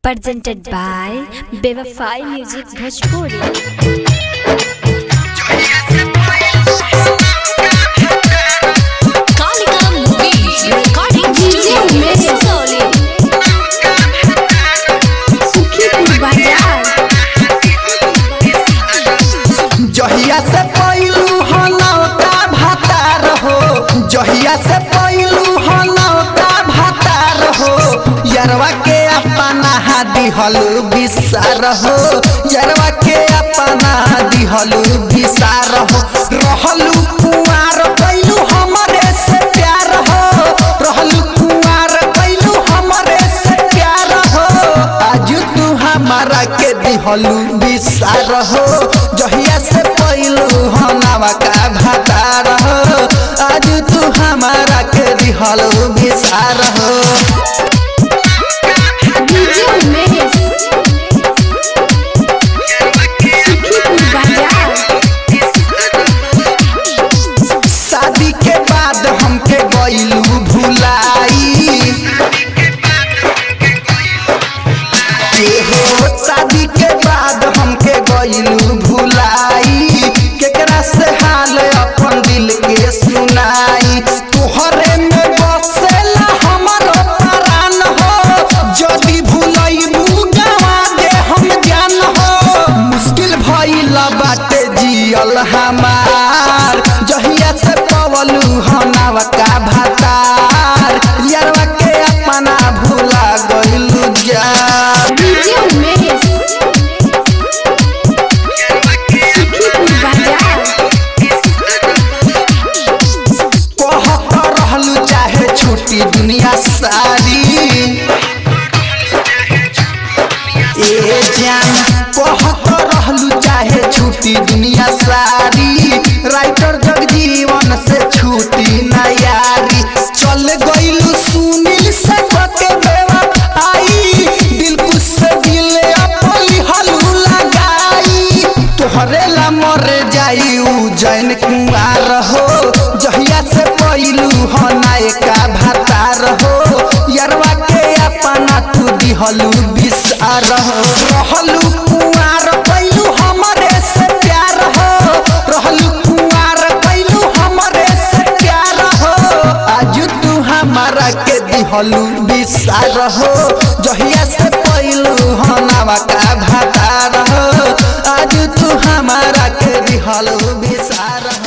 presented by Bevafai Music Bhojpuri. Kalika Movies Recording Studio Soli जहिया से पैलू हनौता भातार हो जहिया से पैलू हनौता भातार हो यरवा के अपना दिहल बिसार हो यरवा के अपना दिहल बिसार हो रहलू कुआर कैलू हमरे से प्यार हो रहलू कुआर कैलू हमरे से प्यार हो आज तू हमारा के दिहलू बिसार हो जहिया से पैलू हनावा का भातार हो आज तू हमारा के दिहलू बिसार हो शादी के बाद हमके गईलू भुलाई के हो शादी के बाद हमके गईलू भुलाई केकरा से हाल अपन दिल के सुनाई तोहरे में बसेला हमरो प्राण हो जदी भुलईबू गवा दे हम जान हो मुश्किल भइल बाटे जियल हमार जहिया से पवलू हनावा का भातार यारवा के अपना भुला गइलू जा कहत रहलू चाहे छुट्टी दुनिया सारी ए जान कहत रहलू चाहे छुट्टी दुनिया सारी राइटर जगजीवन से छुट्टी ना यारी चल गइलू सुनील से के बेवा आई दिल कुछ से दिल अपनी हलू लगाई तोहरे ला मर जाई उ जैन कुआर हो जहिया से पैलू हनाए का भातार हो यरवा के अपना तू दिहलू बिसार हो रहलू कुआर पैलू हमरे से प्यार हो रहलू कुआर पैलू हमरे से प्यार हो आज तू हमारा के दिहलू बिसार हो जहिया से पैलू हनावा का भातार हो आज तू हमारा के दिहलू बिसार हो